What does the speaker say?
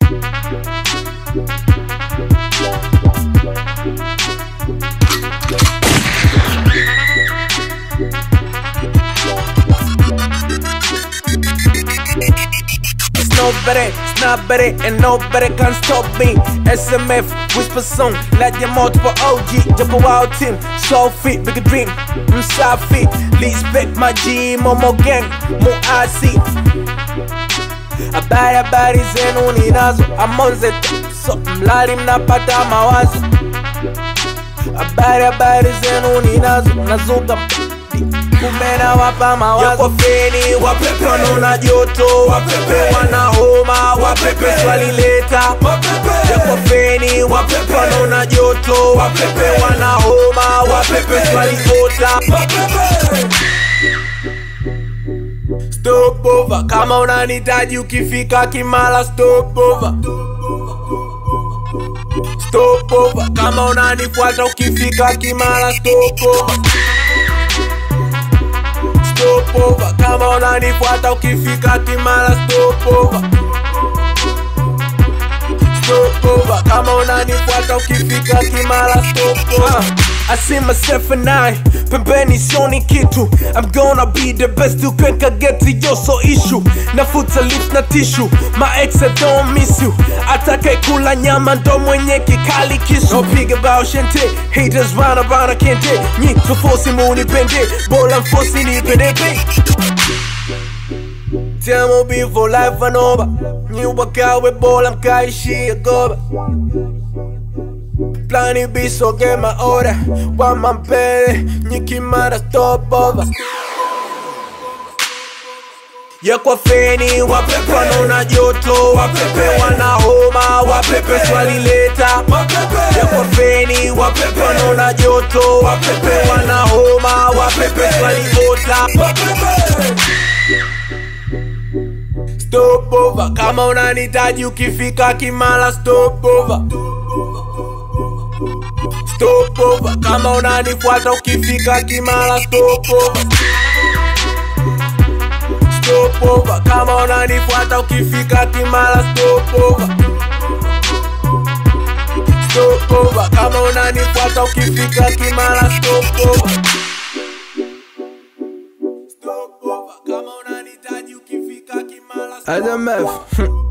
It's nobody, it's nobody, and nobody can stop me. SMF, whisper song, like your multiple OG, double wild team, so fit, big dream, msafi, respect my G, Momo gang, mo asi. Habari habari zenu ninazo, amonze so mlali mnapata mawazo. Habari habari zenu ninazo, nazuka kumena wapa mawazo Yako feni wapepe wanaona joto wapepe wana homa wapepe swalileta Yako feni wapepe wanaona joto wapepe wana homa wapepe swaliota Stop over kama unanitaji ukifika Kimara stop over Stop over kama unanifuata ukifika Kimara stop over stop over kama unanifuata ukifika Kimara stop over stop over kama unanifuata ukifika Kimara stop over I see myself and I pembeni sioni kitu I'm gonna be the best you can get to yo so issue nafuta lips na tissue my ex I don't miss you atakaye kula nyama ndo mwenye kikali kisu no pig about shente haters round around I can't date nyi tufosi munipende bora mfosi nipendeke Tell me before life and over Nyi wakawe bora mkaishia goba Plani biso get my order Wama mpele Nyi Kimara stop over Yakwa feni wapepe wanaona joto wapepe wana homa wapepe swalileta Yakwa feni wapepe wanaona joto wapepe wana homa wapepe swaliota Stop over kama unanitaji ukifika Kimara stop over Stop over kama unanifuata ukifika Kimara stop over Stop over kama unanifuata ukifika Kimara stop over Stop over kama unanifuata ukifika Kimara stop over Stop over kama unanitaji ukifika Kimara stop SMF